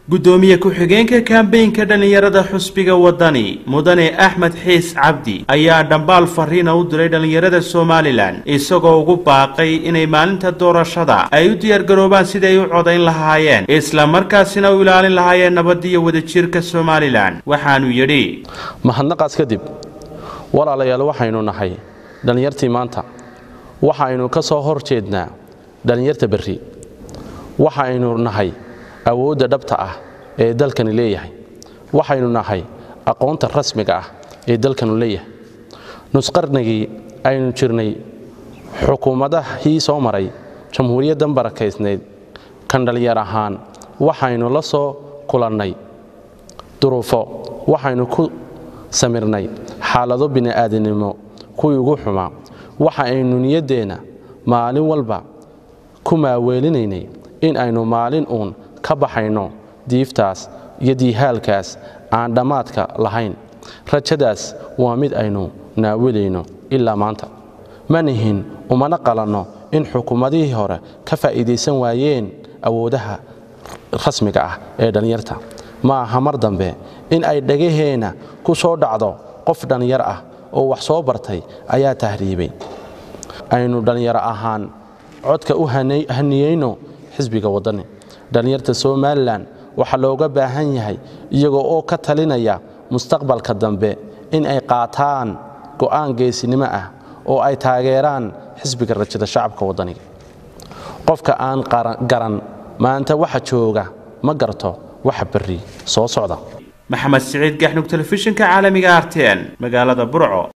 gudoomiye ku-xigeenka kambeynka dhallinyarada xusbiga wadani mudane axmed xiis cabdi ayaa dhambaal fariina u diray dhallinyarada somalilan isagoo ugu baaqay inay maalinta doorashada ay u diyaargaroobaan siday u codayn lahaayeen isla markaasina u ilaalin lahaayeen nabadiyo wadajirka somalilan waxaanu yidhi mahadnaqaas kadib walaalayaal waxaynu nahay dhallinyartii maanta waxaynu ka soo hor jeednaa dhallinyarta berri waxaynu nahay awoodda dhabta ah ee dalkani leeyahay waxaynu nahay aqoonta rasmiga ah ee dalkanu leeyahay nusqarnigii aynu jirnay xukuumadahii soo maray jamhuuriyaddan barakaysnayd kan dhallinyar ahaan waxaynu la soo kulannay duruufo waxaynu ku samirnay xaalado bini'aadinimo kuwii ugu xumaa waxa aynu niyaddeenna maalin walba ku maaweelinaynay in aynu maalin uun ka baxayno diiftaas iyo diihaalkaas aan dhammaadka lahayn rajadaas waa mid aynu naawilayno ilaa maanta ma nihin umana qalanno in xukuumadihii hore ka faa'iidaysan waayeen awoodaha rasmiga ah ee dhallinyarta ma aha mar dambe in ay dhagaheenna ku soo dhacdo qof dhallinyar ah oo wax soo bartay ayaa tahriibay aynu dhallinyaro ahaan codka u haniyeyno xisbiga waddani dhallinyarta somalilan waxaa looga baahan yahay iyagoo oo ka talinaya mustaqbalka dambe in ay qaataan go'aan geesinimo ah oo ay taageeraan xisbiga rajada shacabka waddaniga qofka aan garan maanta waxa jooga ma garto waxa berri soo socda maxamed siciid gaxnug telefishinka caalamiga arten magaalada burco